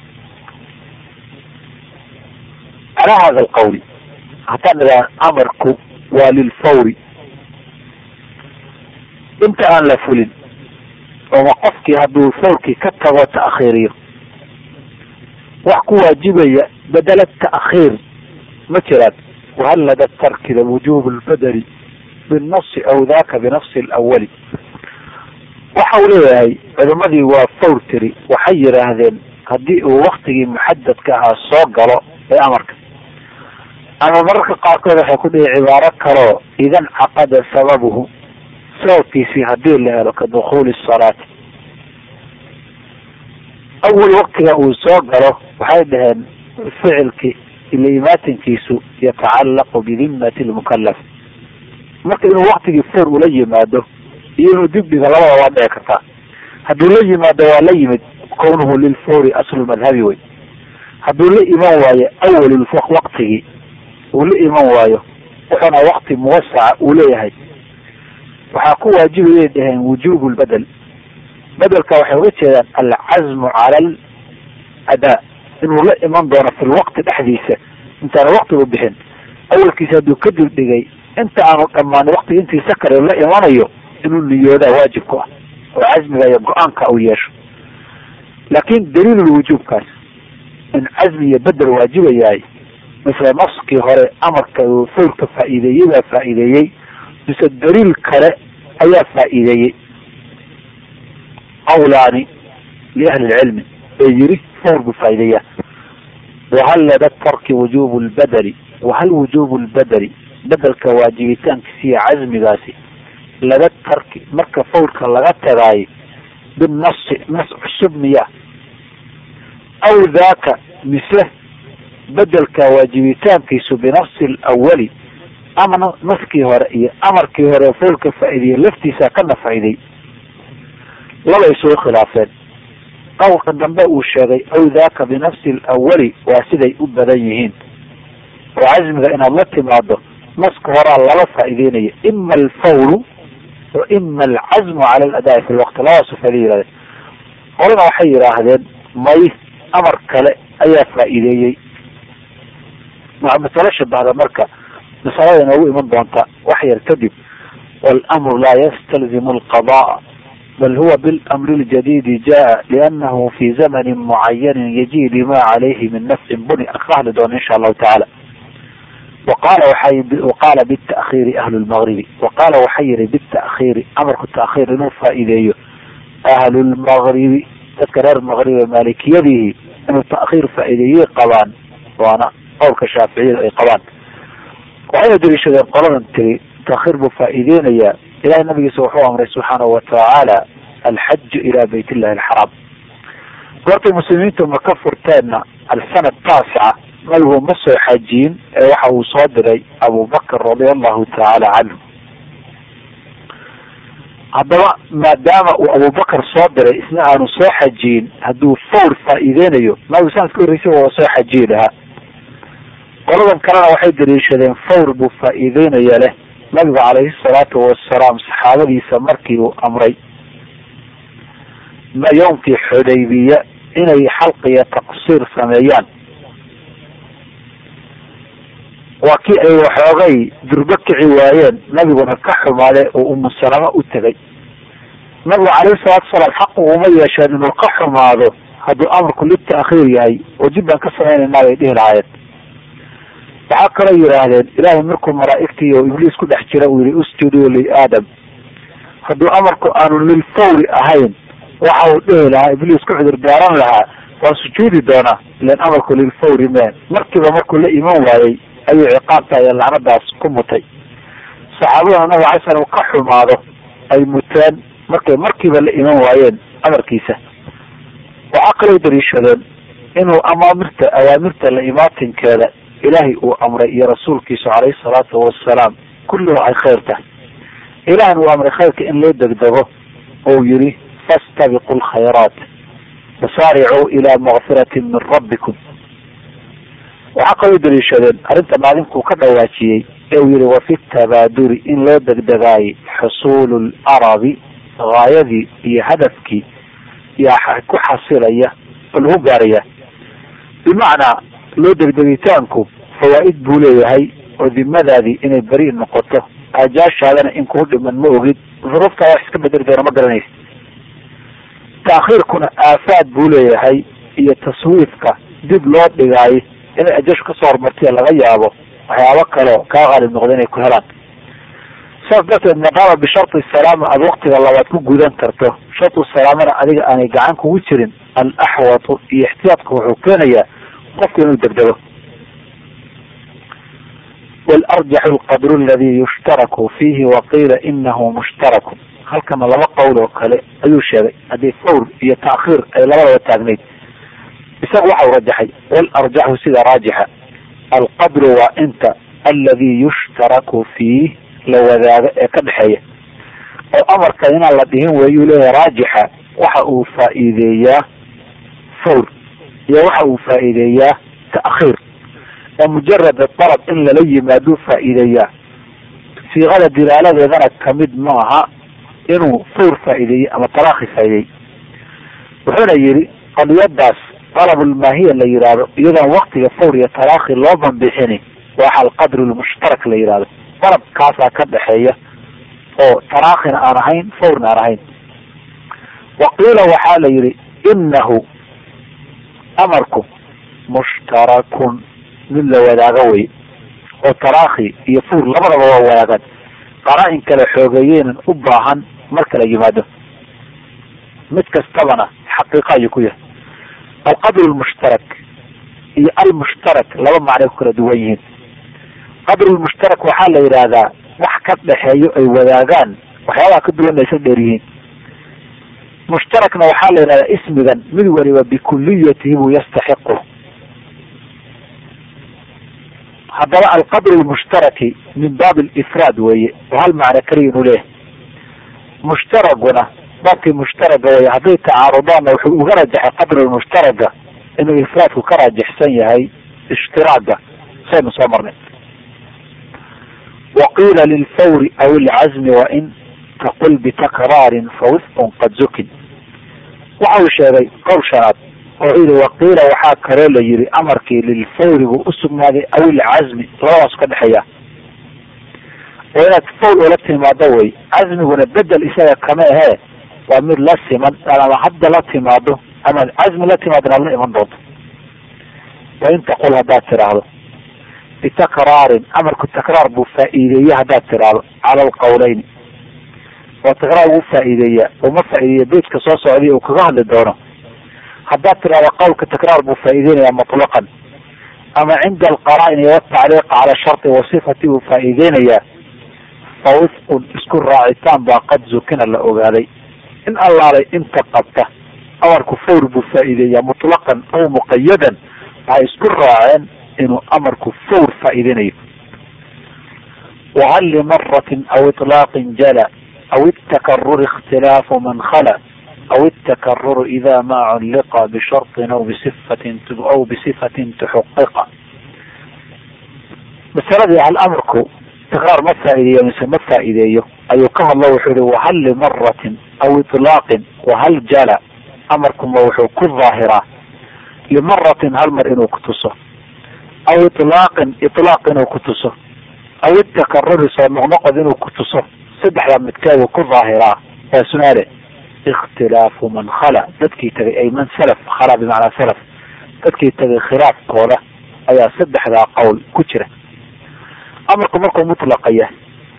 calaa hada alqawli haddaan idhaha amarku waa lilfawri inta aan la fulin ooma qofkii hadduu fawrkii ka tago ta'khiiriyo wax ku waajibaya bedela ta'khiir ma jiraan wahal lada tarkida wujuub lbadeli binafsi aw daka binafsi alawali waxa uu leeyahay culimadii waa fawr tiri waxay yidhaahdeen haddii uu waktigii muxadadka ahaa soo galo ee amarka ama mararka qaarkood waxay ku dhihi cibaaro kaloo idan caqada sababuhu sababkiisii hadii la helo ka dukuuli salaati awal waktiga uu soo galo waxay dhaheen ficilki ila imaatinkiisu yatacallaqu bidimati lmukalaf marka inuu waktigii foor ula yimaado iyo inuu dibdhiga labada waa dhici kartaa hadduu la yimaado waa la yimid kawnuhu lilfawri aslu madhabi wey hadduu la iman waayo awal waktigii uu la iman waayo wuxuuna wakti muwasaca uu leeyahay waxaa ku waajibayay dhaheen wujubu lbedel bedelka waxay uga jeedaan alcazmu cala aladaa inuu la iman doono fi lwaqti dhexdiisa intaana waktigu bixin awalkiisa hadduu ka dibdhigay inta aanu dhammaan waktiga intiisa kale la imanayo inuu niyoodaa waajib ku ah oo cazmiga iyo go-aanka uu yeesho laakin daliilul wujuubkaas in cazmi iyo bedel waajibayahay misle naskii hore amarka uu fawrka faa'iideeyey baa faa'iideeyey mise daliil kale ayaa faa'iideeyey qawlaani liahli lcilmi ee yiri fawr buu faa'iideeyaa wahal lada tarki wujubu lbadeli wahal wujubu lbadeli bedelka waajibitaankiisa iyo casmigaasi lada tarki marka fawrka laga tagaayo binasi nas cusub miya aw daaka mise bedelka waajibitaankiisu binafsi lawali ama naskii hore iyo amarkii hore fawrka faa'iideye laftiisa kana faa'iidey laba isugu khilaafeen qowlka dambe uu sheegay aw daaka binafsi lawali waa siday u badan yihiin oo casmiga inaad la timaado naska horaa lala faa'iideynaya ima alfawru wa ima alcazmu cala aladaa'i fi lwaqti labaasu fala yihahdeen qolana waxay yidhaahdeen may amar kale ayaa faa'iideeyey masalo shabahda marka masalada inoogu iman doonta wax yar kadib walamru laa yastalzimu alqada'a bal huwa bilamri ljadidi jaa lianahu fi zamanin mucayanin yaji lima calayhi min nafcin buni aan ka hadli doono insha allahu tacaala waqaala waxay waqaala bita'khiiri ahlu lmagribi waqaala waxay yihi bita'khiiri amarku ta'khiir inuu faa'iideeyo ahlu lmagribi dadka reer magribe maalikiyadihi inuu ta'khiir faa'iideeyey qabaan waana qowlka shaaficiyada ay qabaan waxayna daliishadeen qoladan tiri ta'khiir buu faa'iideynayaa ilahay nabigiisa wuxuu amray subxaanahu watacaala alxaju ila bayt illahi alxaraam goortay muslimiintu maka furteenna alsanad taasica nabigu ma soo xajiyin ee waxa uu soo diray abubakr radia allahu tacaala canhu haddaba maadaama uu abubakar soo diray isna aanu soo xajiyin hadduu fawr faa'iideynayo nabigu sanadka horreysay waa soo xajiyi lahaa qoladan kalena waxay daliishadeen fawr buu faa'iideynaya leh nabigu calayhi salaatu wasalaam saxaabadiisa markii uu amray yowmkii xudaybiya inay xalqiya taqsiir sameeyaan waa kii ay waxoogay durbo kici waayeen nabiguna ka xumaade oo umusalamo u tegay nabigu calayhi salaatu wasalaam xaqu uma yeesheen inuu ka xumaado hadduu amarku lita'khiir yahay oo dib baan ka samaynaynaa bay dhihi lahaayeen waxaa kaloo yidhaahdeen ilaahay markuu malaa'igtii oo ibliis ku dhex jira uu yihi usjuduu liaadam hadduu amarku aanu lilfawri ahayn waxa uu dhihi lahaa ibliis ku cudur daaran lahaa waa sujuudi doonaa ilan amarku lilfawri meen markiiba markuu la iman waayey ayuu ciqaabta iyo lacnadaas ku mutay saxaabadana nabiga alay slam ka xumaado ay muteen markay markiiba la iman waayeen amarkiisa waxaa kaloo daliishadeen inuu amaamirta awaamirta la imaatinkeeda ilaahay uu amray iyo rasuulkiisu calayhi salaatu wasalaam kulluhu ay khayr tahay ilahna uu amray khayrka in loo degdego ou yihi fastabiqu lkhayraat wasaaricuu ilaa makfiratin min rabbikum waxaa kaloo daliishadeen arrinta maalinkuu ka dhawaajiyey ee uu yihi wafi tabaaduri in loo degdegaayay xusuulu larabi gaayadii iyo hadafkii yaa ku xasilaya oo lagu gaaraya bimacnaa loo degdegitaanku fawaa'id buu leeyahay oo dimadaadii inay beri noqoto aajaashaadana in kuu dhiman ma ogid duruuftaa wax iska bedeli doona ma garanaysa taakhiirkuna aafaad buu leeyahay iyo taswiifka dib loo dhigaayo inay ajashu kasoo hormartiya laga yaabo waxyaabo kaleo kaa qaalib noqda inay ku helaan saas darteed maqaama bisharti salaama aada waktiga labaad ku gudan karto shartu salaamana adiga aanay gacan kugu jirin alaxwatu iyo ixtiyaadka wuxuu keenayaa qofka inuu degdego walarjaxu alqadru aladi yushtaraku fiihi waqiila inahu mushtaraku halkana laba qowl oo kale ayuu sheegay haddii fawr iyo ta'khiir ay labadaba taagnayd isaga waxa uu rajaxay walarjaxu sida raajixa alqadru waa inta aladi yushtaraku fiih la wadaago ee ka dhexeeya oo amarka inaan la dhihin weeyuu leeyahay raajixa waxa uu faa'iideeyaa fawr iyo waxa uu faa'iideeyaa ta'khiir oo mujarad dalab in lala yimaaduu faa'iideeyaa siiqada dilaaladeedana kamid maaha inuu fawr faa'iideeyey ama talaakhi faa'ideeyey wuxuuna yidhi qadiyadaas dalabulmaahiya la yidhaahdo iyadoon waktiga fawr iyo talaakhi loo banbixini waxa alqadru lmushtarak la yidhahdo dalabkaasaa ka dhexeeya oo talaakhina aan ahayn fawrna aan ahayn waqiila waxaa la yidhi inahu amarku mushtarakun mid la wadaago wey oo taraakhi iyo fuur labadaba waa wadaagaan qaraa-in kale xoogeeyeynan u baahan marka la yimaado mid kastabana xaqiiqa ayuu ku yahay alqadru lmushtarak iyo almushtarak laba macnay ku kala duwan yihiin qadru lmushtarak waxaa la yidhaahdaa wax ka dhexeeyo ay wadaagaan waxyaabaha ka duwan aysan dheer yihiin mushtarakna waxaa la yidhahdaa ismigan mid waliba bikuliyatihi buu yastaxiqu haddaba alqadru lmushtaraki min baab alifraad weeye oo hal macno keliya inuu leeyahay mushtaraguna baabkii mushtaraga weye hadday tacaarudaanna wuxuu uga rajaxay qadru lmushtaraga inuu ifraadku ka raajixsan yahay ishtiraaga saynu soo marnay waqiila lilfawri aw ilcazmi wain taqul bitakraarin fawifqun qad zukin waxa uu sheegay qowl shanaad oo yidhi waqiila waxaa kaloo la yidhi amarkii lilfawri buu usugnaaday aw ilcazmi labadaas ka dhexeeya oo inaad fawl ula timaado wey cazmiguna bedel isaga kama ahee waa mid la siman ama hadda la timaado ama cazmi la timaadona ad la iman doonto wain taqul haddaad tiraahdo bitakraarin amarku takraar buu faa'iideeye haddaad tiraahdo cala alqawleyni oo takraar ugu faa'iideeya uma faa'iideeya bejka soo socday uu kaga hadli doono haddaad tirahdo qawlka takraar buu faa'iideynaya mutlaqan ama cinda alqaraa'ini watacliiq cala sharti wa sifati buu faa'iideynayaa fa wifqun isku raacitaan baa qad zukina la ogaaday in allaalay inta qabta amarku fawr buu faa'iideeyaa mutlaqan aw muqayadan waxay isku raaceen inuu amarku fawr faa'iideynayo wahal limaratin aw iطlaaqin jala aw itakaruri ikhtilaafu man khala aw itakaruru ida ma culliqa bisharطin aw bisifatin aw bisifatin tuxaqiqa masaladii hal amarku takraar ma faa'iideeyo mise ma faa'iideeyo ayuu ka hadlo wuxuu yihi wahal limaratin aw iطlaaqin wahal jala amarkuma wuxuu ku daahiraa limaratin hal mar inuu kutuso aw iطlaaqin iطlaaq inuu kutuso aw itakaruri soo noqnoqod inuu kutuso saddexdaa midkeedu ku daahiraa waa sunaale ikhtilaafu man khala dadkii tagay ay man salaf khala bimacnaa salaf dadkii tagay khilaafkooda ayaa saddexdaa qowl ku jira amarku markuu mutlaqa yahay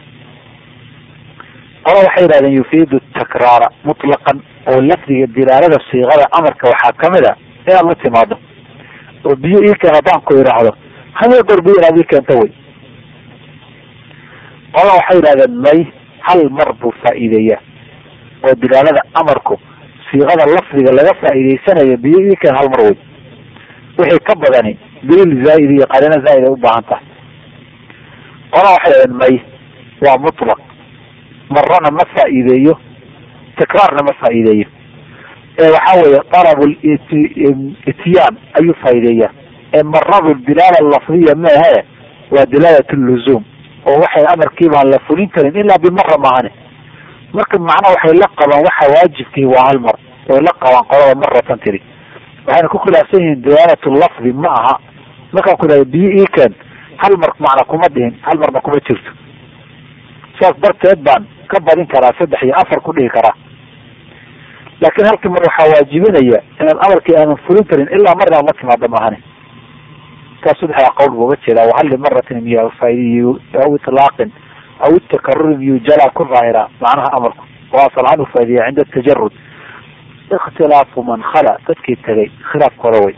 qola waxay yidhahdeen yufiidu takraara mutlaqan oo lafdiga dilaalada siiqada amarka waxaa kamid a inaad la timaado oo biyo ii keen haddaan ku idhaahdo hamee goor biyo inaad ii keento wey qola waxay yidhahdeen may hal mar buu faa'iideeyaa oo dilaalada amarku siiqada lafdiga laga faa'iideysanayo biyo ii keen hal mar wey wixii ka badani daliil zaa'id iyo qarino zaa'id ay u baahan tahay qola waxay yidhahdeen may waa mutlaq marana ma faa'iideeyo tikraarna ma faa'iideeyo ee waxa weeye talabu ityaan ayuu faa'iideeyaa ee maradu dilaala lafdiya maahe waa dilaalat luzuum oo waxay amarkii baan la fulin karin ilaa bimara maahane marka macnaha waxay la qabaan waxa waajibkii waa hal mar way la qabaan qolada maratan tiri waxayna ku khilaafsan yihiin dilaalat lafdi ma aha markaan ku dhahay biyo iikan hal mar macna kuma dhihin hal marna kuma jirto saas darteed baan ka badin karaa saddex iyo afar ku dhihi karaa laakiin halkii mar waxaa waajibinaya inaad amarkii aadan fulin karin ilaa mar inaad la timaado maahane taas saddexdaa qowl buu uga jeedaa wahal limaratin miya faa'idiy aw itlaaqin aw itakaruri miyu jalaa ku daahira macnaha amarku oo asal ahaan u faa'idiya cinda tajarud ikhtilaafu man khala dadkii tagay khilaafkooda way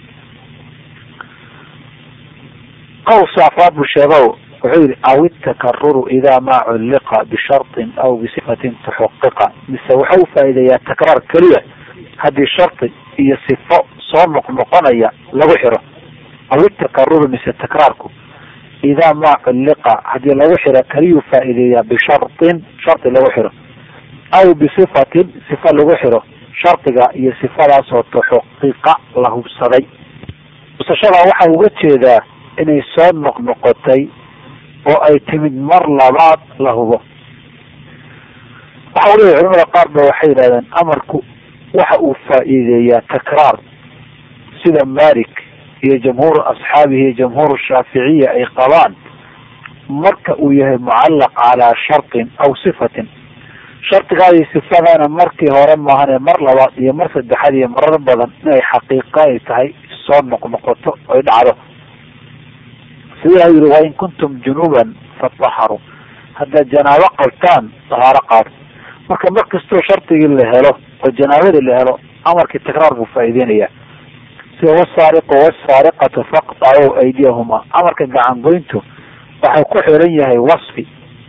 qowl saafaad buu sheego wuxuu yihi aw itakaruru ida ma culliqa bisharطin aw bisifatin tuxaqiqa mise waxa u faa'iideeyaa takraar keliya haddii shardi iyo sifo soo noqnoqonaya lagu xiro aw itakaruru mise takraarku idaa ma culliqa haddii lagu xiro keliyuu faa'iideeyaa bisharطin shardi lagu xiro aw bisifatin sifa lagu xiro shardiga iyo sifadaasoo tuxaqiqa la hubsaday hubsashadaa waxaa uga jeedaa inay soo noqnoqotay oo ay timid mar labaad la hubo waxa u leeyahy culamada qaar ba waxay yidhahdeen amarku waxa uu faa'iideeyaa takraar sida malik iyo jamhuuru asxaabihi iyo jamhuur shaaficiya ay qabaan marka uu yahay mucallaq calaa shartin aw sifatin shardigaadii sifadana markii hore maahane mar labaad iyo mar saddexaad iyo marar badan inay xaqiiqa ay tahay soo noqnoqoto oy dhacdo sida ilaha yiri wain kuntum junuban fataharu haddaad janaabo qabtaan dahaaro qaado marka mar kastoo shardigii la helo oo janaabadii la helo amarkii takraar buu faa'iideynaya sida wasaariqu wasaariqatu faqtacu aydiyahuma amarka gacan goyntu waxau ku xiran yahay wasfi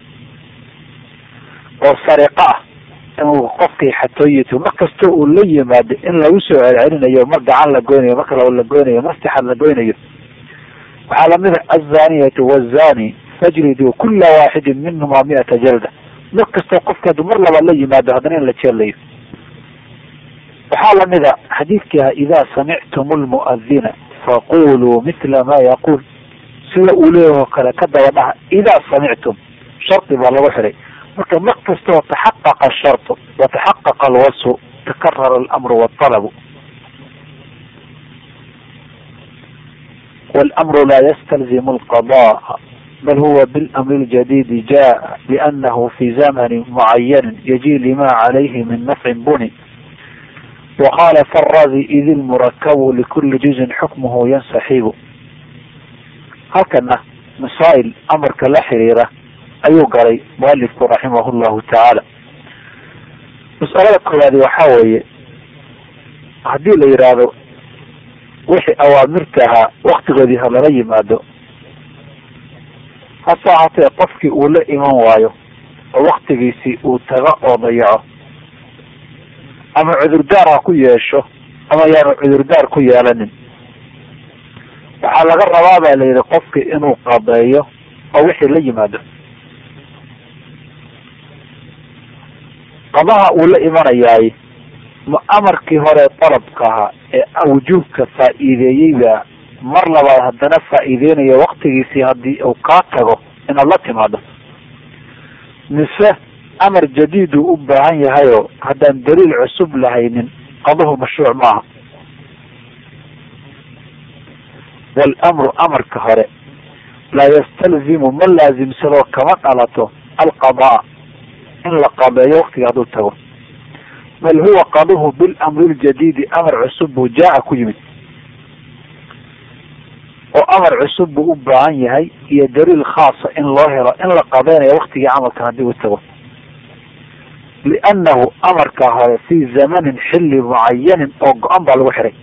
oo sariqo ah inuu qofkii xatooyito mar kastoo uu la yimaado in lagu soo celcelinayo mar gacan la goynayo marka la goynayo mar sixad la goynayo waxaa lamid a azaniyatu wazani fajriduu kula waaxidin minhuma miata jalda mar kastoo qofki hadduu mar labaad la yimaado haddana in la jeelayo waxaa lamid a xadiidkii ah idaa samictum lmu'adina faquluu mitla ma yaquul sida uu leeyahoo kale ka daba dhaha idaa samictum shardi baa lagu xiray marka mar kastoo taxaqaqa ashartu wataxaqaqa alwasfu takarara alamru waalabu والأمر لا يستلزم القضاء بل هو بالأمر الجديد جاء لأنه في زمن معين يجي لما عليه من نفع بني وقال فالراضي إذ المركب لكل جزء حكمه ينسحب هكذا مسائل أمر كلا حريرة أيو قري مؤلفك رحمه الله تعالى مسألة كلادي وحاوية هدي اللي يرادو wixii awaamirtahaa waktigoodii ha lala yimaado hase ahaatee qofkii uu la iman waayo oo waktigiisii uu taga oo dayaco ama cudurdaar ha ku yeesho ama yaanu cudurdaar ku yeelanin waxaa laga rabaa baa layidhi qofkii inuu qadeeyo oo wixii la yimaado qadaha uu la imanayaay ma amarkii hore dalabka ahaa ee wujuubka faa'iideeyeyba mar labaad haddana faa'iideynayo waktigiisii haddii uu kaa tago inaad la timaado mise amar jadiid uu u baahan yahayoo haddaan daliil cusub lahaynin qaduhu mashruuc maaha walamru amarka hore laa yastalzimu ma laasimsadoo kama dhalato alqadaa in la qadeeyo waktiga hadduu tago bal huwa qaduhu bilamri ljadiidi amar cusub buu jaa-a ku yimid oo amar cusub buu u baahan yahay iyo daliil khaasa in loo helo in la qadeynayo waktigii camalkan haddii uu tago liannahu amarka hore fii zamanin xilli mucayanin oo go-an baa lagu xiray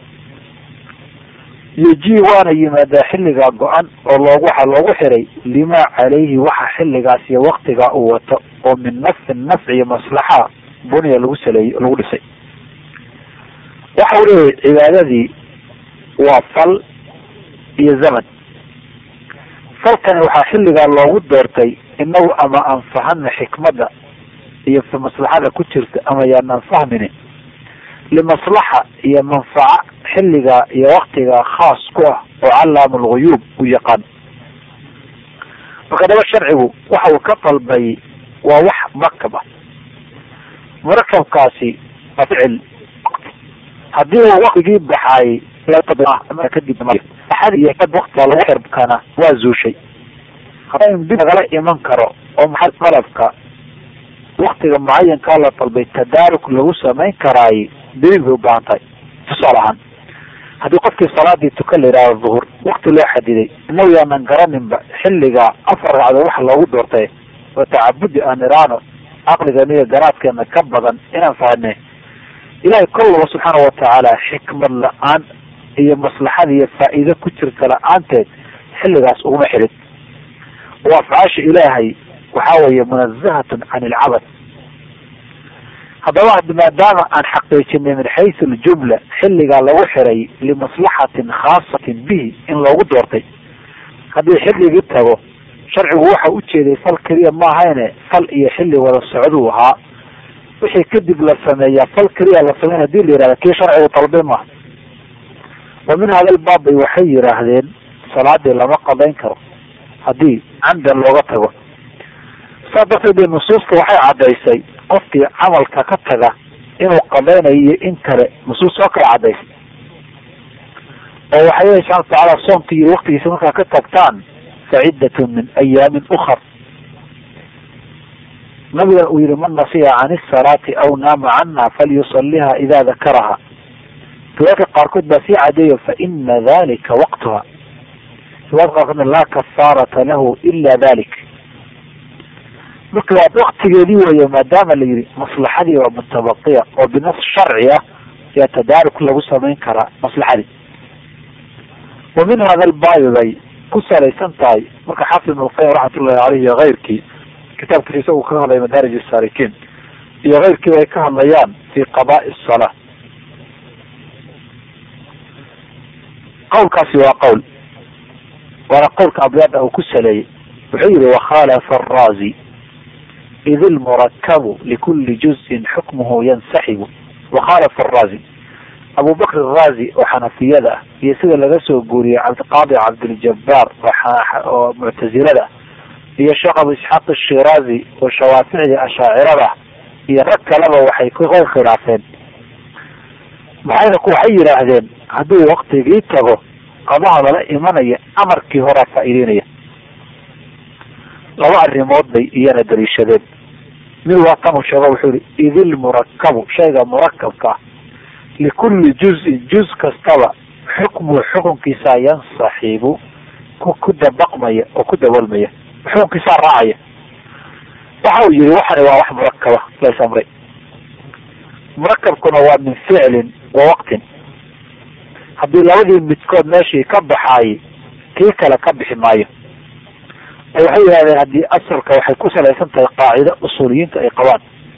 yoji waana yimaadaa xilligaa go-an oo loogu waxaa loogu xiray limaa calayhi waxa xilligaas iyo waktigaa uu wato oo min nafcin nafci iyo maslaxa buniya lagu saleeyey lagu dhisay waxa uu leeyahay cibaadadii waa fal iyo zaman falkani waxaa xilligaa loogu doortay inagu ama aan fahana xikmadda iyo maslaxada ku jirta ama yaanaan fahmini limaslaxa iyo manfaca xilligaa iyo waktigaa khaas ku ah oo callaamu lguyuub u yaqaan marka daba sharcigu waxa uu ka dalbay waa wax murakab ah murakabkaasi waa ficil haddii uu waktigii baxaayay kadib waktiga lagu xirbkana waa zuushay hadda dib lagala iman karo oo maxay qalabka waktiga mucayankaa la dalbay tadaaruk lagu samayn karaay daliil bay ubaahan tahay tusaale ahaan haddii qofkii salaadii tuka la yidhahdo duhur wakti loo xadiday inagu yaanan garaninba xilligaa afar ragcadood waxa loogu doortay oo tacabudi aan iraano caqligeena iyo garaadkeena ka badan inaan fahne ilahay kollaba subxaana watacaala xikmad la-aan iyo maslaxada iyo faa'iido ku jirta la-aanteed xilligaas uguma xidhin oo afcaasha ilaahay waxa weeye munazahatun can ilcabad haddaba maadaama aan xaqiijinay min xaysu aljumla xilligaa lagu xiray limaslaxatin khaasatin bihi in loogu doortay haddii xilligii tago sharcigu waxa ujeeday fal keliya maahayne fal iyo xilli wada socduu ahaa wixii kadib la sameeyaa fal keliya la sameyn hadii la yihahda kii sharcigu dalbay maaha wa min hada albaab bay waxay yidhaahdeen salaadii lama qadayn karo haddii camdan looga tago saa darteed dee nusuusta waxay caddaysay qofkii camalka ka taga inuu qadaynayo iyo in kale nusuus oo kale caddaysay oo waxay lehi subxana watacaala soomkii iyo waktigiisa markaa ka tagtaan faciddatun min ayaamin ukar nabigan uu yihi man nasiya can isalaati aw naama canha falyusaliha ida dakaraha riwaayadka qaarkood baa sii cadeeyo fa ina dalika waqtuha riwaayad qaarkoodna laa kafaarata lahu ila dalik marka waa waktigeedii weeye maadaama la yihi maslaxadii waa mutabaqiya oo binas sharci ah yaa tadaaruk lagu samayn karaa maslaxadii wa min hada albaabi bay ku salaysan tahay marka xaafid ibn lqayim raxmatullahi caleyh iyo keyrkii kitaabkiisa isagu ka hadlaya madaarij saalikiin iyo keyrkiiba ay ka hadlayaan fi qadaai salaa qawlkaasi waa qowl waana qowlka abyaada uu ku saleeyey wuxuu yihi wakhalafa araazi id ilmurakabu likuli juzin xukmuhu yansaxibu wakhalafa araazi abu bakr araazi oo xanafiyada ah iyo sida laga soo guuriyey cabdiqaadi cabdiljabaar oo muctazilada iyo sheekh abu isxaaq ashiraazi oo shawaaficdii ashaacirada iyo rag kaleba waxay ku qowl khilaafeen maxayna waxay yidhaahdeen hadduu waktigii tago qadaha lala imanaya amarkii horaa faa'iideynaya laba arrimood bay iyana daliishadeen mid waa tanuu sheego wuxuu yihi idilmurakabu shayga murakabka ah likulli juzin juz kastaba xukmu xukunkiisaa yansaxibu ku ku dabaqmaya oo ku daboolmaya xukunkiisaa raacaya waxa uu yihi waxani waa wax murakaba lays amray murakabkuna waa min ficlin wa waqtin haddii labadii midkood meeshii ka baxaayay kii kale ka bixi maayo waxay yihahdeen haddii asalka waxay ku salaysan tahay qaacida usuuliyiinta ay qabaan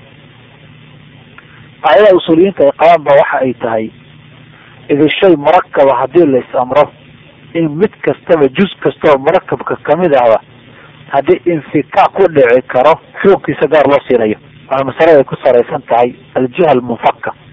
qaacida usuuliyiinta ay qabaan ba waxa ay tahay idi shay murakaba haddii la is amro in mid kastaba juz kastaba murakabka kamid ahba haddii infika ku dhici karo xukunkiisa gaar loo siinayo waana masale ay ku salaysan tahay aljiha almunfaka